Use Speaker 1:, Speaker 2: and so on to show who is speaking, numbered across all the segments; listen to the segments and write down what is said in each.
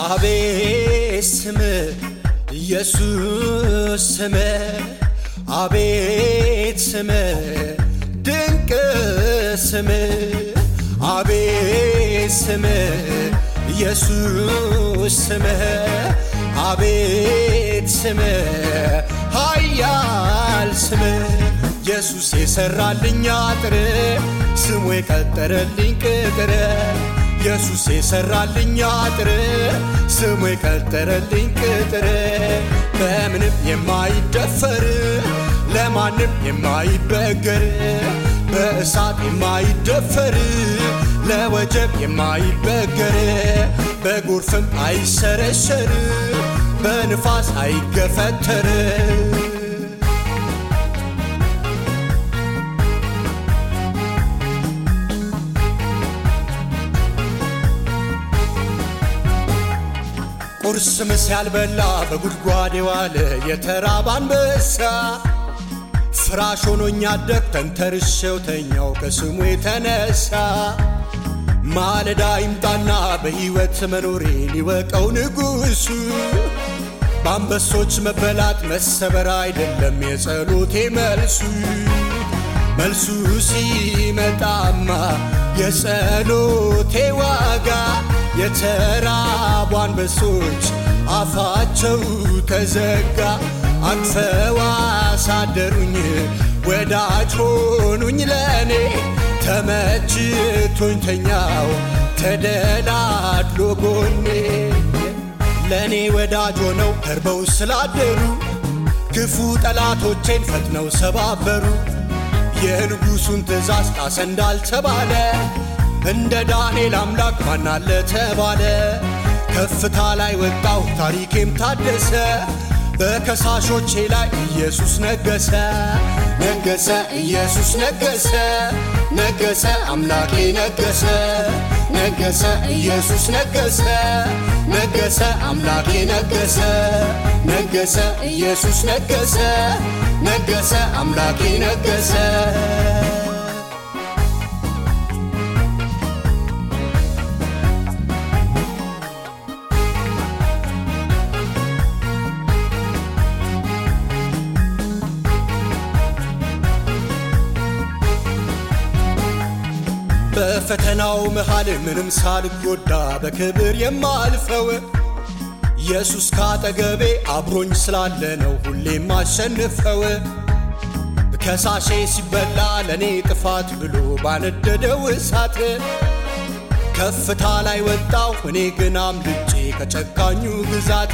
Speaker 1: አቤት ስም ኢየሱስ ስም አቤት ስም ድንቅ ስም አቤት ስም ኢየሱስ ስም አቤት ስም ኃያል ስም ኢየሱስ የሰራልኝ አጥር ስሙ የቀጠረልኝ ቅጥር ኢየሱስ የሰራልኝ አጥር ስሙ የቀጠረልኝ ቅጥር በምንም የማይደፈር ለማንም የማይበገር በእሳት የማይደፈር ለወጀብ የማይበገር በጎርፍም አይሰረሸር በንፋስ አይገፈተር ቁርስ ምስ ያልበላ በጉድጓድ የዋለ የተራበ አንበሳ ፍራሽ ሆኖኝ አደግ ተንተርሼው ተኛው ከስሙ የተነሳ ማለዳ ይምጣና በሕይወት መኖሬን ይወቀው ንጉሡ በአንበሶች መበላት መሰበር አይደለም የጸሎቴ መልሱ መልሱ ሲመጣማ የጸሎቴ ዋጋ የተራቡ አንበሶች አፋቸው ተዘጋ አቅፈው አሳደሩኝ ወዳጅ ሆኑኝ ለእኔ ተመችቶኝ ተኛው ተደላድሎ ጎኔ ለእኔ ወዳጅ ሆነው ተርበው ስላደሩ ክፉ ጠላቶቼን ፈጥነው ሰባበሩ የንጉሡን ትእዛዝ ጣሰ እንዳልተባለ እንደ ዳንኤል አምላክ ማናለ ተባለ ከፍታ ላይ ወጣው ታሪኬም ታደሰ በከሳሾቼ ላይ ኢየሱስ ነገሰ ነገሰ ኢየሱስ ነገሰ ነገሰ አምላኬ ነገሰ ነገሰ ኢየሱስ ነገሰ ነገሰ አምላኬ ነገሰ ነገሰ ኢየሱስ ነገሰ ነገሰ አምላኬ ነገሰ በፈተናው መሃል ምንም ሳልጎዳ በክብር የማልፈው ኢየሱስ ካጠገቤ አብሮኝ ስላለ ነው ሁሌም አሸንፈው። ከሳሼ ሲበላ ለእኔ ጥፋት ብሎ ባነደደው እሳት ከፍታ ላይ ወጣው እኔ ግን አምልጬ ከጨካኙ ግዛት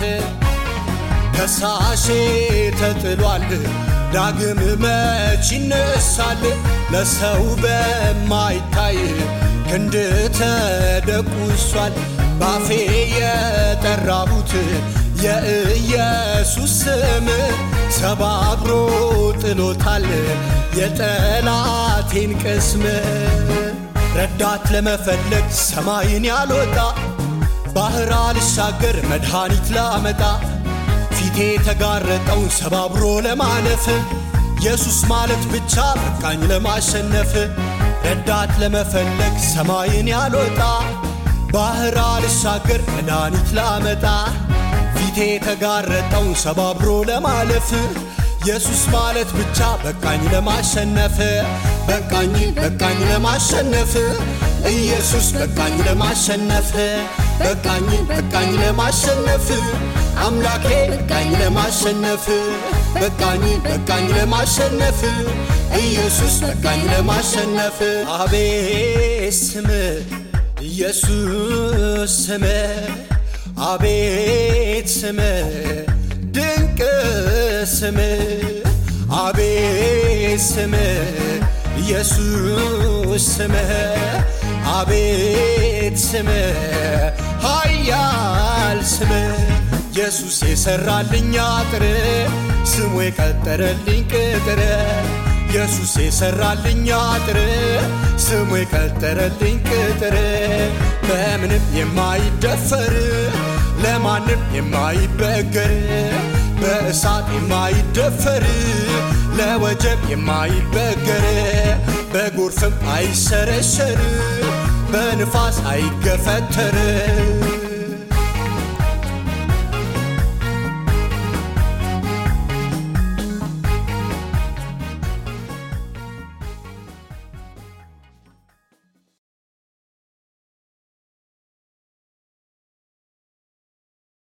Speaker 1: ከሳሼ ተጥሏል ዳግም መች ይነሳል ለሰው በማይታይ ክንድ ተደቁሷል ባፌ የጠራሁት የኢየሱስ ስም ሰባብሮ ጥሎታል የጠላቴን ቅስም ረዳት ለመፈለግ ሰማይን ያልወጣ ባህር አልሻገር መድኃኒት ላመጣ ፊቴ የተጋረጠውን ሰባብሮ ለማለፍ ኢየሱስ ማለት ብቻ በቃኝ ለማሸነፍ ረዳት ለመፈለግ ሰማይን ያልወጣ ባህር አልሻገር መድኃኒት ላመጣ ፊቴ የተጋረጠውን ሰባብሮ ለማለፍ ኢየሱስ ማለት ብቻ በቃኝ ለማሸነፍ በቃኝ በቃኝ ለማሸነፍ ኢየሱስ በቃኝ ለማሸነፍ በቃኝ በቃኝ ለማሸነፍ አምላኬ በቃኝ ለማሸነፍ በቃኝ በቃኝ ለማሸነፍ ኢየሱስ በቃኝ ለማሸነፍ አቤት ስም ኢየሱስ ስም አቤት ስም ድንቅ ስም አቤት ስም ኢየሱስ ስም አቤት ስም ኃያል ስም ኢየሱስ የሰራልኝ አጥር ስሙ የቀጠረልኝ ቅጥር ኢየሱስ የሰራልኝ አጥር ስሙ የቀጠረልኝ ቅጥር በምንም የማይደፈር ለማንም የማይበገር በእሳት የማይደፈር ለወጀብ የማይበገር በጎርፍም አይሰረሸር በንፋስ አይገፈተር